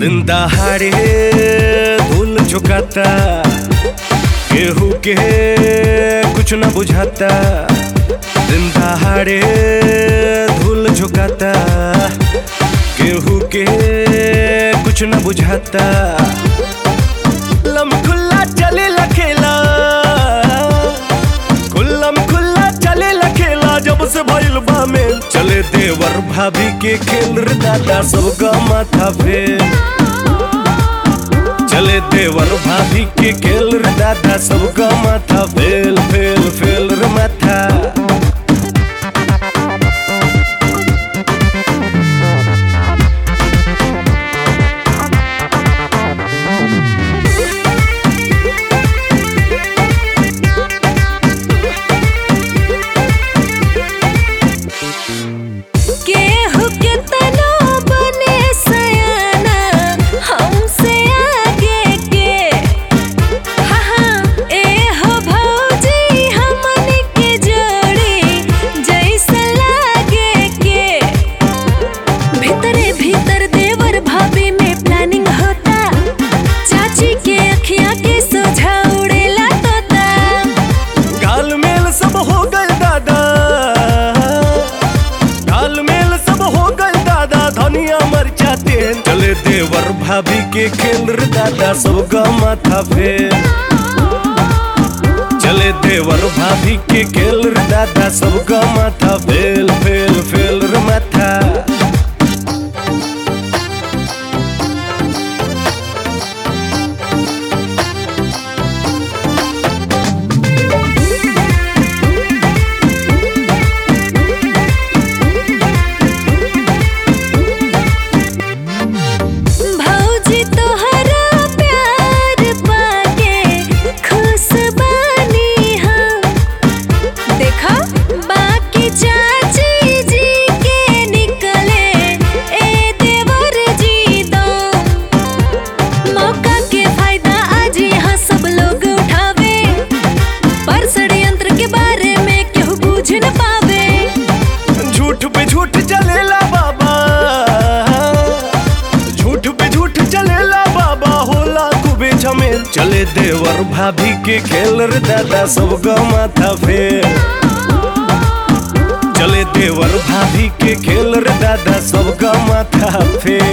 दिन दहाड़े धूल झुकाता केहू के कुछ न बुझाता दिन दहाड़े धूल झुकाता केहू के कुछ न बुझाता लम खुल्ला चले लखेला खुल्लम खुल्ला चले लखेला जब से भइल बा में चले देवर भाभी के खेल रे दादा सबका माथा फेल चले देवर भाभी के खेल रे दादा सबका माथा फेल फेल फेल रे माथा केहू के तनो बने सयाना हमसे आगे के हा हा ए हो भौजी हमन के जोड़ी जैसे लागे के भीतरे भीतर देवर भाभी में प्लानिंग होता चाची के अखियां के सोझा उड़ेला तोता गाल मेल सब हो गए दादा गाल मेल सब हो गए दादा धनिया मर जाते चले देवर भाभी के खेल रे दादा सबका माथा फेल चले देवर भाभी के खेल रे दादा सबका माथा फेल फेल फेल रे माथा भौजी तोहरा प्यार पाके खुश बानी हम देखा बाकी चाची जी के निकले ए देवर जी दो मौका के फायदा आज यहाँ सब लोग उठावे पर षड्यंत्र के बारे में क्यों बूझ न पावे झूठ पे झूठ चलेला बाबा झूठ पे झूठ चलेला बाबा होला खूबे झमेल चले देवर भाभी के खेल रे दादा सबका माथा फेल चले देवर भाभी के खेल रे दादा सबका माथा फेल